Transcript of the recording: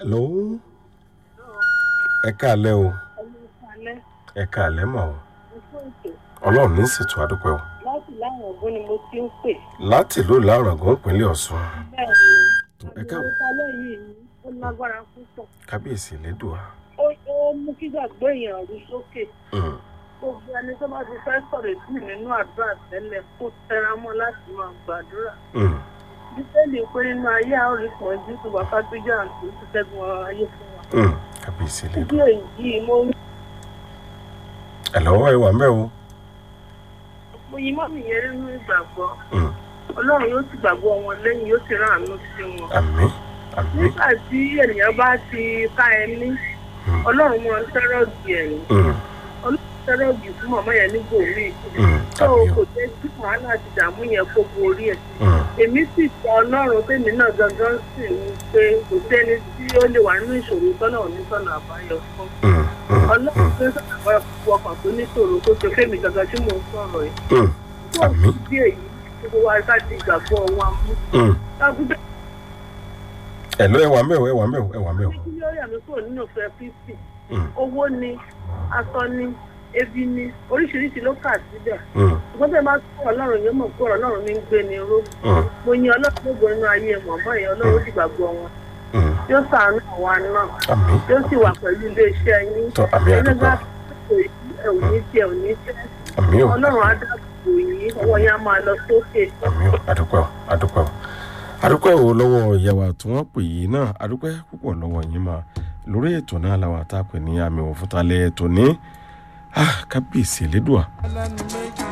hello ẹ káàlẹ́ o alẹ́ ẹ káàlẹ́ mọ̀ o fún ètò ọlọ́run ní ṣètò àdúpẹ́ o láti láwọn ọ̀gbọ́n ni mo ti ń pè. láti ìlú ìlàrọ̀gán ìpínlẹ̀ ọ̀ṣun bẹ́ẹ̀ ni ẹ káàbọ̀ àgbẹ̀wòsálẹ̀ yìí ó lágbára púpọ̀. kábíyèsí lẹ́dùá ó ó mú kí gbàgbọ́ èèyàn rú sókè. gbogbo ẹni tó bá ti fẹ́ sọ̀rọ̀ sí nínú àdúrà tẹ́lẹ̀ kó tẹra mọ́ láti máa gbàdúrà. bíbélì pé nínú ayé àwọn ìpọ́n jù tó bá fàgbéjà àti tó ṣẹ́gun ayé fún wa. kábíyèsí ìdí lẹ́dùá èyí mo ẹ lọ́wọ́ ẹ wà mẹ́ o mo yí mọ́mì yẹn nínú ìgbàgbọ́ Mm. ọlọ́run yóò ti gbàgbọ́ wọn lẹ́yìn yóò ti rán àánú sí wọn. àmín àmín nígbà tí ènìyàn bá ti ká ẹni ọlọ́run mọ sẹ́rọ̀gì ẹ̀yìn Mm, ọlọ́run sẹ́rọ̀gì fún mọ̀mọ́ yẹn nígbò mí mm, tó àmín kò o jẹ́ kí wàhálà ti dààmú yẹn kó borí ẹ̀ Mm, èmi sì sọ ọlọ́run tèmi náà gangan sì ní pé kò sẹ́ni tí ó lè wà nínú ìṣòro tọ́nà òní sọ̀nà àbáyọ fún mm, mm, ọlọ́run tó ń sọ̀nà àbáyọ fún ọkàn tó níṣòro tó ṣe fẹ́mi gangan tí mò ń sọ̀rọ̀ yìí mm, tó àmín bí èyí gbogbo wa ká ti gbàgbọ́ wa mú mm. lágùdá ẹ lọ́ ẹ wà mẹ́ o ẹ wà mẹ́ o ẹ wà mẹ́ o ní kí yóò yà mí kúrò nínú ìfẹ́ fífì Mm, owó ni aṣọ ni ebi ni oríṣiríṣi ló kà síbẹ̀ mm, ṣùgbọ́n tẹ́ bá kó ọlọ́run yóò mọ̀ pé ọlọ́run ní ń gbé ni ró mm, mo yin ọlọ́run gbogbo inú ayé mọ̀mọ́ yẹn ọlọ́run ó sì gbàgbọ́ wọn mm. yóò sàánú àwa náà àmín yóò sì wà pẹ̀lú iléeṣẹ́ yín tọ́ àmín ẹni àdúgbò bá kò yí ẹ̀ ò ní tiẹ̀ ò ní tẹ́ àmín o ọlọ́run á dáàbò yín ọwọ́ yín á máa lọ sókè àmì ò adúpẹ́ o adúpẹ́ o adúpẹ́ o lọ́wọ́ ìyàwó tí wọ́n pè yìí náà adúpẹ́ púpọ̀ lọ́wọ́ yín máa lórí ètò náà làwọn àtàpè ní àmì òfútalẹ̀ ètò ní ah, kábíyèsí elédùà ẹlẹ́nu méjì